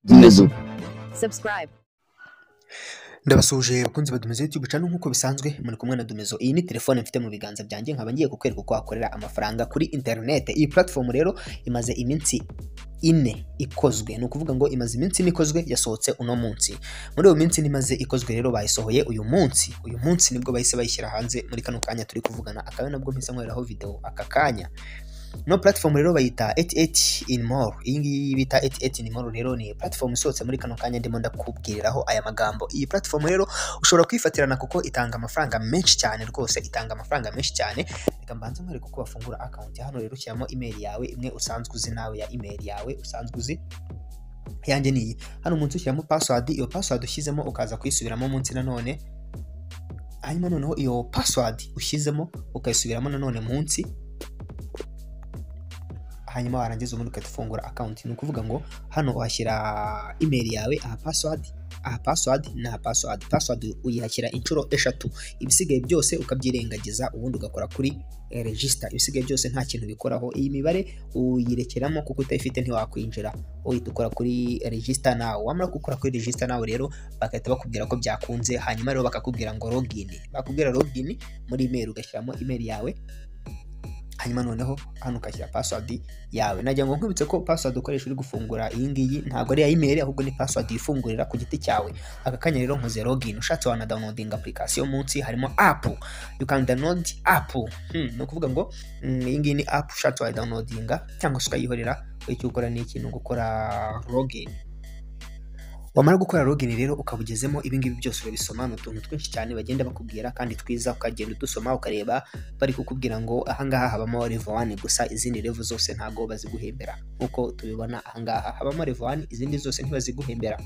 Zinezu subscribe, ndabasuje bakunzi ba Dumezo YouTube channel nk'uko bisanzwe muri kumwe na Dumezo iyi ni telefone mfite mu biganza byanjye nkaba ngiye kukwereka uko wakorera amafaranga kuri internet iyi platform rero imaze iminsi ine ikozwe ni ukuvuga ngo imaze iminsi ine ikozwe yasohotse uno munsi muri iyo minsi ine imaze ikozwe rero bayisohoye uyu munsi uyu munsi nibwo bahise bayishyira hanze muri kano kanya turi kuvugana akaba ari nabwo mpise nkoreraho video aka kanya no platform rero bayita 88 in more iyi ngiyi bita 88 in more rero ni platform isohotse muri kano kanya ndimo ndakubwiriraho aya magambo iyi platform rero ushobora kwifatirana kuko itanga amafaranga menshi cyane rwose itanga amafaranga menshi cyane reka mbanze nkwereke uko bafungura account hano rero ushyiramo email yawe imwe usanzwe uzi nawe ya email yawe usanzwe uzi yanjye ni iyi hano munsi ushyiramo password iyo password ushyizemo ukaza kuyisubiramo munsi nanone hanyuma noneho iyo password ushyizemo ukayisubiramo nanone munsi hanyuma warangiza ubundi ugahita ufungura akawunti ni ukuvuga ngo hano uhashyira imeri yawe aha pasiwadi aha pasiwadi n'aha pasiwadi pasiwadi uyihashyira inshuro eshatu ibisigaye byose ukabyirengagiza ubundi ugakora kuri regisita ibisigaye byose nta kintu bikoraho iyi mibare uyirekeramo kuko utayifite ntiwakwinjira uhita ukora kuri regisita nawe wamara gukora kuri regisita nawe rero bagahita bakubwira ko byakunze hanyuma rero bakakubwira ngo logini bakubwira logini muri imeri ugashyiramo imeri yawe hanyuma noneho hano ukashyira password yawe nagira ngo nkwibutse ko password ukoresha uri gufungura iyi ngiyi ntabwo ari iya email ahubwo ni password yifungurira ku giti cyawe aka kanya rero nkoze login ushatse wana downloading application munsi harimo app you can download app hmm, ni ukuvuga ngo mm, iyi ngiyi ni app ushatse wayidownloadinga cyangwa se ukayihorera icyo ukora ni ikintu gukora login wamara gukora login rero ukaba ugezemo ibingibi byose urabisoma ni utuntu twinshi cyane bagenda bakubwira kandi twiza ukagenda udusoma ukareba bari kukubwira ngo ahangaha habamo level 1 gusa izindi level zose ntago baziguhembera nkuko tubibona ahangaha habamo level 1 izindi zose ntibaziguhembera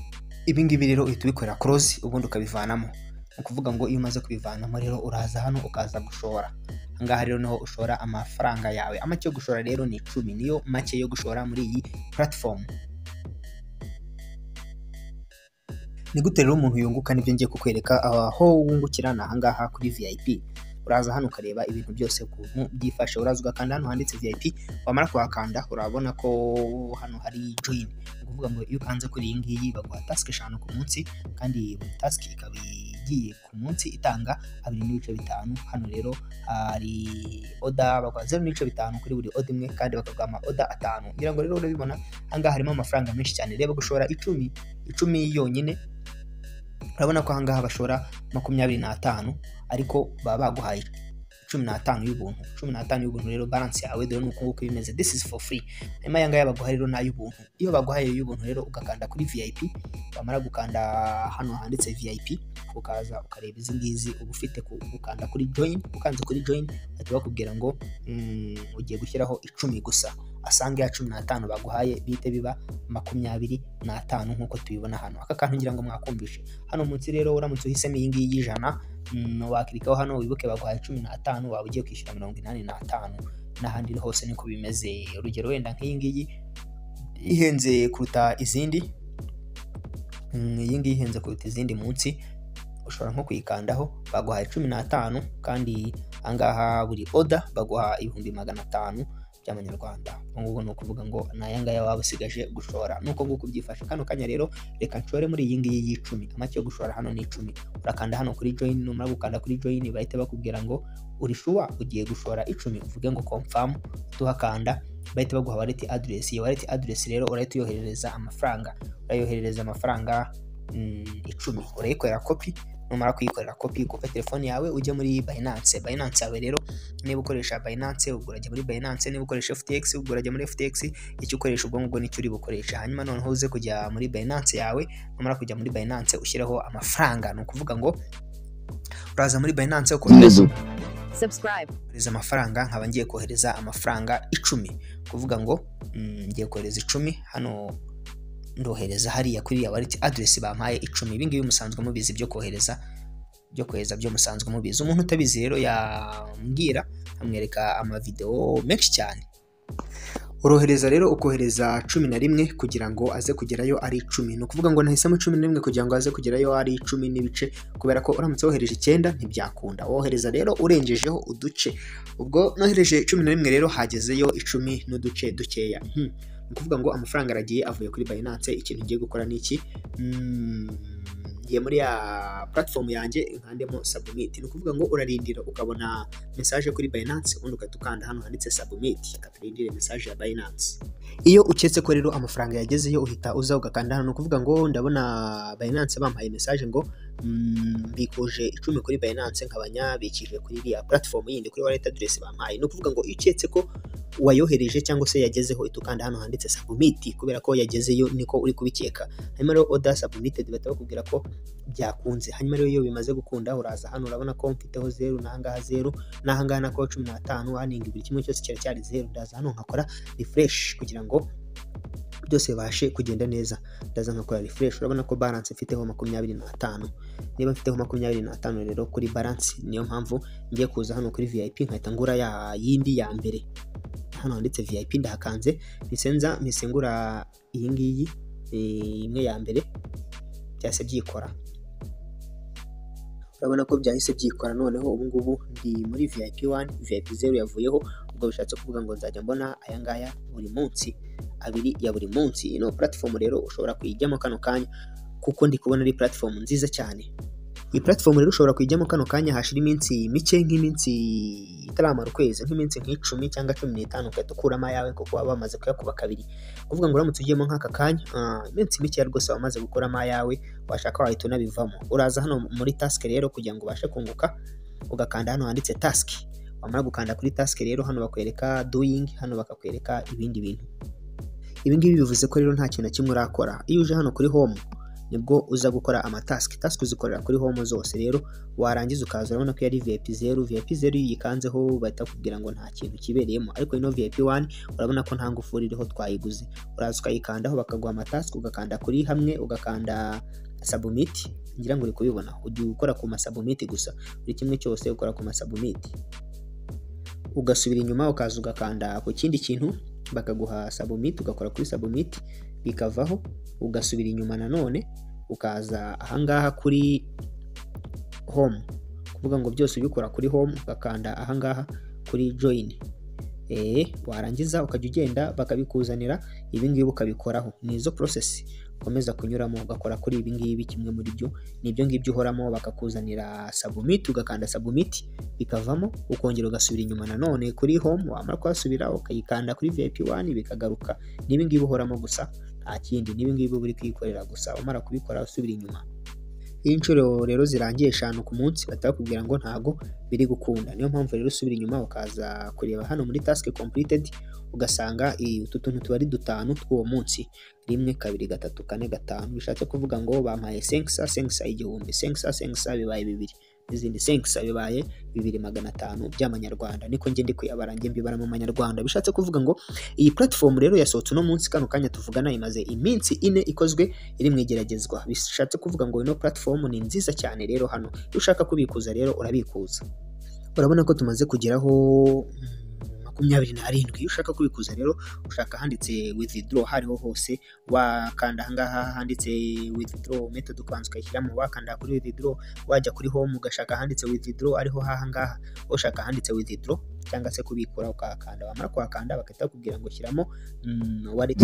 ibingibi rero uhita ubikorera close ubundi ukabivanamo ni ukuvuga ngo iyo umaze kubivanamo rero uraza hano ukaza gushora ahangaha rero niho ushora amafaranga yawe amake yo gushora rero ni icumi niyo make yo gushora muri iyi platform ni gute rero umuntu yunguka nibyo ngiye kukwereka aho wungukira ni ahangaha kuri vip uraza hano ukareba ibintu byose ukuntu byifashe uraza ugakanda hano handitse vip wamara kuhakanda urabona ko hano hari join ni ukuvuga ngo iyo ukanze kuri iyi ngiyi baguha tasike eshanu ku munsi kandi buri tasike ikaba igiye ku munsi itanga abiri n'ibice bitanu hano rero hari oda baguha zeru n'ibice bitanu kuri buri oda imwe kandi bakaguha ama oda atanu ngira ngo rero urabibona ahangaha harimo amafaranga menshi cyane reba gushora icumi icumi yonyine urabona ko ahangaha bashora makumyabiri n'atanu ariko baba baguhaye cumi n'atanu y'ubuntu cumi n'atanu y'ubuntu rero balance yawe dore ni uku nguku bimeze this is for free hanyuma aya ngaya baguha rero n'ay'ubuntu iyo baguhaye y'ubuntu rero ugakanda kuri vip wamara gukanda hano handitse vip ukaza ukareba izi ngizi uba ufite ku- gukanda kuri join ukanze kuri join bahita bakubwira ngo mm, ugiye gushyiraho icumi gusa asanga ya cumi n'atanu baguhaye bihite biba makumyabiri n'atanu nk'uko tubibona hano aka kantu ngira ngo mwakumvishe hano munsi rero uramutse uhisemo iyi ngiyi y'ijana mm, wakirikaho hano wibuke baguhaye cumi n'atanu waba ugiye kwishyura mirongo inani n'atanu n'ahandi hose niko bimeze urugero wenda nk'iyi ngiyi ihenze kuruta izindi Mm, iyi ngiyi ihenze kuruta izindi munsi ushobora nko kuyikandaho baguhaye cumi n'atanu kandi ahangaha buri oda baguha ibihumbi magana atanu by'amanyarwanda ubwo ngubwo ni ukuvuga ngo ni aya ngaya waba usigaje gushora nuko nguko byifashe kano kanya rero reka nshore muri iyi ngiyi y'icumi amake yo gushora hano ni icumi urakanda hano kuri join numara gukanda kuri join bahita bakubwira ngo uri shuwa ugiye gushora icumi uvuge ngo confirm tuhakanda bahita baguha wallet address iyo wallet address rero urahita uyoherereza amafaranga urayoherereza amafaranga mm, icumi urayikorera kopi numara kuyikorera kopi kuko telefone yawe ujye muri Binance Binance yawe rero niba ukoresha Binance ubwo urajya muri Binance niba ukoresha FTX ubwo urajya muri FTX icyo ukoresha ubwo ngubwo nicyo uri bukoresha hanyuma noneho uze kujya muri Binance yawe numara kujya muri Binance ushyiraho amafaranga ni ukuvuga ngo uraza muri Binance ukohereza Zinezu subscribe, kohereza amafaranga nkaba ngiye kohereza amafaranga icumi kuvuga ngo mm, ngiye kohereza icumi hano ndohereza hariya kuri ya wallet address bampaye icumi ibi ngibi musanzwe mubizi byo kohereza byo kohereza byo musanzwe mubizi umuntu utabizi rero yambwira amwereka amavideo menshi cyane urohereza rero ukohereza cumi na rimwe kugira ngo aze kugerayo ari icumi ni ukuvuga ngo nahisemo cumi na rimwe kugira ngo aze kugerayo ari icumi n'ibice kubera ko uramutse wohereje icyenda ntibyakunda wohereza rero urengejeho uduce ubwo nohereje cumi na rimwe rero hagezeyo icumi n'uduce dukeya Hmm. ni ukuvuga ngo amafaranga aragiye avuye kuri Binance ikintu ngiye gukora ni iki Mm, ngiye muri ya platform yanjye nkandemo submit ni ukuvuga ngo urarindira ukabona message kuri Binance ubundi ugahita ukanda hano handitse submit katurindire message ya Binance iyo uketse ko rero amafaranga yagezeyo uhita uza ugakanda hano ni ukuvuga ngo ndabona Binance bampaye message ngo mm, mbikuje icumi kuri Binance nkabanyabikije kuri iriya platform yindi kuri wallet address bampaye ni ukuvuga ngo iyo uketse ko wayohereje cyangwa se yagezeho ihita ukanda hano handitse submit kubera ko yagezeyo niko uri kubikeka hanyuma rero order submitted bahita bakubwira ko byakunze hanyuma rero iyo bimaze gukunda uraza hano urabona ko mfiteho zeru n'ahangaha zeru n'ahangaha na ko cumi n'atanu aningi buri kimwe cyose cyari cyari zeru ndaza hano nkakora refresh kugira ngo byose bibashe kugenda neza ndaza nkakora refresh urabona ko balance mfiteho makumyabiri n'atanu niba mfiteho makumyabiri n'atanu rero kuri balance niyo mpamvu ngiye kuza hano kuri VIP nkahita ngura ya yindi ya mbere hano handitse VIP ndahakanze nisenza mpesengura iyi ngiyi eh, imwe ya mbere byahise byikora urabona ko byahise byikora noneho ubu ngubu ndi muri VIP 1 VIP 0 yavuyeho ubwo bishatse kuvuga ngo nzajya mbona aya ngaya buri munsi abiri ya buri munsi ino platform rero ushobora kuyijyamo kano kanya kuko ndi kubona ari platform nziza cyane iyi platform rero ushobora kuyijyamo kano kanya hashira iminsi mike nk'iminsi itaramara ukwezi nk'iminsi nk'icumi cyangwa cumi n'itanu ugahita ukuramo ayawe kuko baba bamaze kuyakuba kabiri kuvuga ngo uramutse ugiyemo nk'aka kanya ah, iminsi mikeya rwose waba umaze gukuramo ayawe washaka wahita unabivamo uraza hano muri task rero kugira ngo ubashe kunguka ugakanda hano handitse task wamara gukanda kuri task rero hano bakwereka doing hano bakakwereka ibindi bintu ibi ngibi bivuze ko rero nta kintu na kimwe urakora iyo uje hano kuri home nibwo uza gukora amatask task uzikorera kuri home zose rero warangiza ukaza urabona ko yari vip 0 vip 0 iyo uyikanzeho bahita bakubwira ngo nta kintu kibereyemo ariko ino vip 1 urabona ko nta ngufuri iriho twayiguze uraza ukayikandaho bakaguha amatask ugakanda kuri hamwe ugakanda submit ngira ngo uri kubibona ujya ukora ku masubmit gusa buri kimwe cyose ukora ku masubmit ugasubira inyuma ukaza ugakanda ku kindi kintu bakaguha submit ugakora kuri submit bikavaho ugasubira inyuma nanone ukaza ahangaha kuri home kuvuga ngo byose ubikora kuri home ugakanda ahangaha kuri join eh warangiza ukajya ugenda bakabikuzanira ibi ngibi ukabikoraho ni izo process ukomeza kunyuramo ugakora kuri ibi ngibi kimwe muri byo ni ibyo ngibyo uhoramo bakakuzanira submit ugakanda submit bikavamo ukongera ugasubira inyuma nanone kuri home wamara kuhasubira ukayikanda kuri VIP 1 bikagaruka ni ibi ngibi uhoramo gusa nta kindi n'ibi ngibi uri kwikorera gusa umara kubikora usubira inyuma iyo inshuro rero zirangiye eshanu ku munsi bahita bakubwira ngo ntago biri gukunda niyo mpamvu rero usubira inyuma ukaza kureba hano muri task completed ugasanga i- utu tuntu tuba ari dutanu tw'uwo munsi rimwe kabiri gatatu kane gatanu bishatse kuvuga ngo bampaye senkisa senkisa igihumbi senkisa senkisa bibaye bibiri n'izindi senkisa bibaye bibiri magana atanu by'amanyarwanda niko njye ndi kuyabara njye mbibara mu manyarwanda bishatse kuvuga ngo iyi platform rero yasohotse uno munsi kano kanya tuvugana imaze iminsi ine ikozwe iri mu igeragezwa bishatse kuvuga ngo ino platform ni nziza cyane rero hano iyo ushaka kubikuza rero urabikuza urabona ko tumaze kugeraho mm, makumyabiri n'arindwi iyo ushaka kubikuza rero ushaka ahanditse withdraw hariho hose wakanda ahangaha handitse withdraw method ukabanza ukayishyiramo wakanda kuri withdraw wajya kuri home ugashaka ahanditse withdraw ariho hahangaha ushaka ahanditse withdraw cyangwa se kubikura ukahakanda wamara kuhakanda bagahita bakubwira ngo shyiramo mm, wallet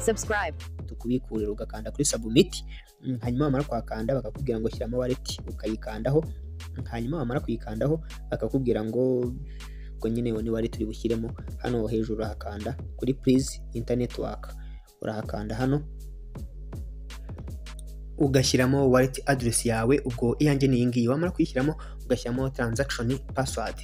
subscribe, tukubikurira ugakanda kuri submit mm, hanyuma wamara kuhakanda bakakubwira ngo shyiramo wallet ukayikandaho mm, hanyuma wamara kuyikandaho bakakubwira ngo ubwo nyine ni wallet uri bushyiremo hano hejuru urahakanda kuri please internet work urahakanda hano ugashyiramo wallet address yawe ubwo iyanjye ni iyi ngiyi wamara kuyishyiramo ugashyiramo transaction password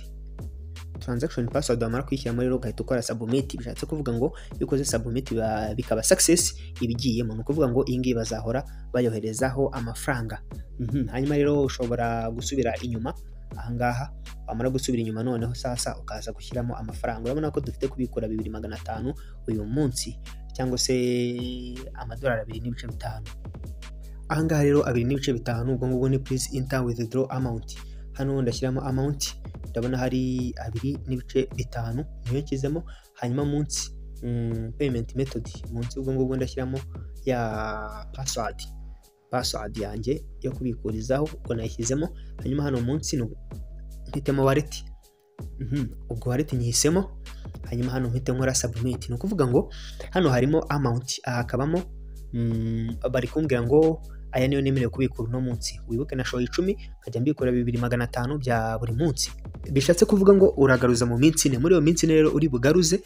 transaction password wamara kuyishyiramo rero ugahita ukora submit bishatse kuvuga ngo iyo ukoze submit biba- bikaba success ibigiyemo ni ukuvuga ngo iyi ngiyi bazahora bayoherezaho amafaranga Mhm, hanyuma rero ushobora gusubira inyuma ahangaha wamara gusubira inyuma noneho sasa ukaza gushyiramo amafaranga urabona ko dufite kubikura bibiri magana atanu uyu munsi cyangwa se amadolari abiri n'ibice bitanu ahangaha rero abiri n'ibice bitanu ubwo ngubwo ni please enter withdraw amount hano ndashyiramo amount ndabona hari abiri n'ibice bitanu niyo nshyizemo hanyuma munsi mm, payment method munsi ubwo ngubwo ndashyiramo ya password password yanjye yo kubikurizaho ubwo nayishyizemo hanyuma hano munsi ni- mpitemo wallet Mhm. ubwo wareti nyihisemo hanyuma hano mpite nkora submit ni ukuvuga ngo hano harimo amount aha hakabamo mm, bari kumbwira ngo aya niyo nemerewe kubikura uno munsi wibuke na shoyi icumi nkajya mbikura bibiri magana atanu bya buri munsi bishatse kuvuga ngo uragaruza mu minsi ine muri iyo minsi ine rero uri bugaruze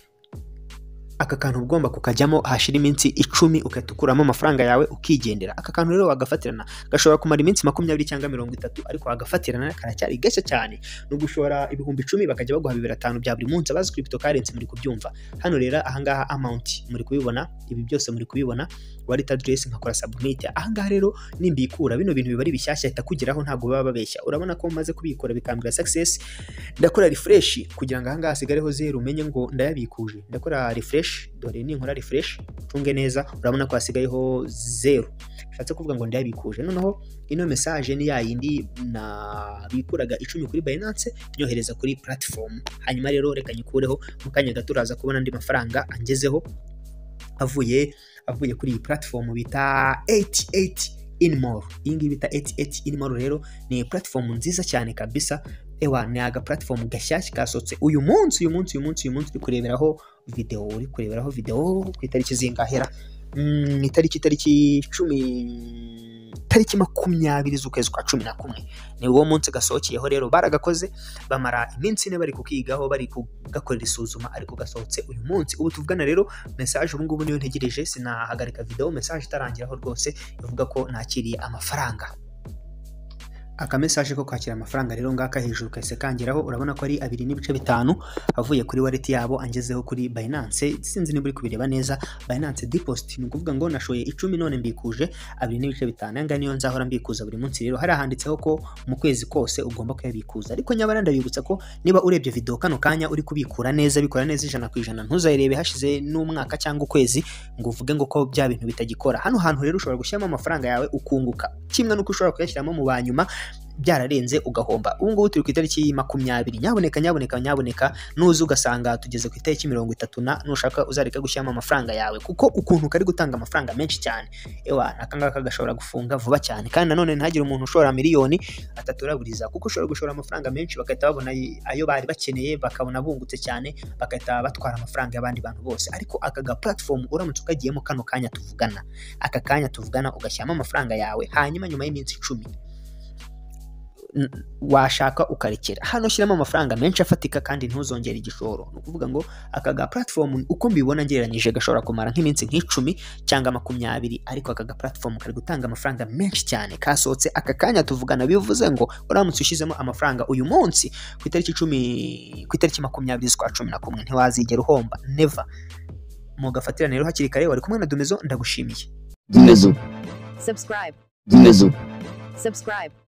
aka kantu uba ugomba kukajyamo hashira iminsi icumi ugahita ukuramo amafaranga yawe ukigendera aka kantu rero wagafatirana gashobora kumara iminsi makumyabiri cyangwa mirongo itatu ariko wagafatirana karacyari gashya cyane ni ugushora ibihumbi icumi bakajya baguha bibiri atanu bya buri munsi abazi crypto currency muri kubyumva hano rero ahangaha amount muri kubibona ibi byose muri kubibona wallet address nkakora submit ahangaha rero nimbikura bino bintu biba ari bishyashya ahita kugeraho ntabwo baba babeshya urabona ko umaze kubikora bikambwira success ndakora refresh kugira ngo ahangaha hasigareho zeru umenye ngo ndayabikuje ndakora refresh dore ninkora refresh ucunge neza urabona ko hasigayeho zeru bishatse kuvuga ngo ndayabikuje noneho ino message ni ya yindi nabikuraga icumi kuri Binance nyohereza kuri platform hanyuma rero reka nyikureho mu kanya gato uraza kubona andi mafaranga angezeho avuye avuye kuri iyi platform bita 88 inmore iyi ngiyi bita 88 inmore rero ni platform nziza cyane kabisa ewa ni aga platform gashyashya kasohotse uyu munsi uyu munsi uyu munsi uyu munsi uri kureberaho video uri kureberaho video ku itariki zingahera Mm, ni itariki itariki cumi tariki makumyabiri z'ukwezi kwa cumi na kumwe ni uwo munsi gasohokeyeho rero baragakoze bamara iminsi ine bari kukigaho bari kugakorera isuzuma ariko gasohotse uyu munsi ubu tuvugana rero message ubu ngubu niyo ntegereje sinahagarika video message itarangiraho rwose ivuga ko nakiriye amafaranga aka message ko kwakira amafaranga rero ngaka hejuru kahise kangeraho urabona ko ari abiri n'ibice bitanu avuye kuri wallet yabo angezeho kuri Binance sinzi niba uri kubireba neza Binance deposit ni ukuvuga ngo nashoye icumi none mbikuje abiri n'ibice bitanu aya ngaya niyo nzahora mbikuza buri munsi rero hari handitseho ko mu kwezi kose ugomba kuyabikuza ariko nyabara ndabibutsa ko niba urebye video kano kanya uri kubikura neza bikora neza ijana ku ijana ntuzayirebe hashize n'umwaka cyangwa ukwezi ngo uvuge ngo ko bya bintu bitagikora hano hantu rero ushobora gushyiramo amafaranga yawe ukunguka kimwe n'uko ushobora kuyashyiramo mu banyuma byararenze ugahomba ubu ngubu turi ku itariki makumyabiri nyaboneka nyaboneka nyaboneka nuza ugasanga tugeze ku itariki mirongo itatu na nushaka uzareka gushyiramo amafaranga yawe kuko ukuntu kari gutanga amafaranga menshi cyane ewa aka ngaka gashobora gufunga vuba cyane kandi nanone ntihagire umuntu ushora miliyoni ataturaburiza kuko ushobora gushora amafaranga menshi bagahita babona ayo bari bakeneye bakabona bungutse cyane bagahita batwara amafaranga y'abandi bantu bose ariko aka ga platform uramutse ukagiyemo kano kanya tuvugana aka kanya tuvugana ugashyiramo amafaranga yawe hanyuma nyuma y'iminsi icumi washaka ukarekera hano shyiramo amafaranga menshi afatika kandi ntuzongere igishoro ni ukuvuga ngo aka ga platform uko mbibona ngereranyije gashobora kumara nk'iminsi nk'icumi cyangwa makumyabiri ariko aka ga platform kari gutanga amafaranga menshi cyane kasohotse aka kanya tuvugana bivuze ngo uramutse ushyizemo amafaranga uyu munsi ku itariki icumi ku itariki makumyabiri z'ukwa cumi na kumwe ntiwazigera uhomba neva mugafatirane rero hakiri kare wari kumwe na dumezo ndagushimiye Dumezo. Subscribe. Dumezo. Subscribe.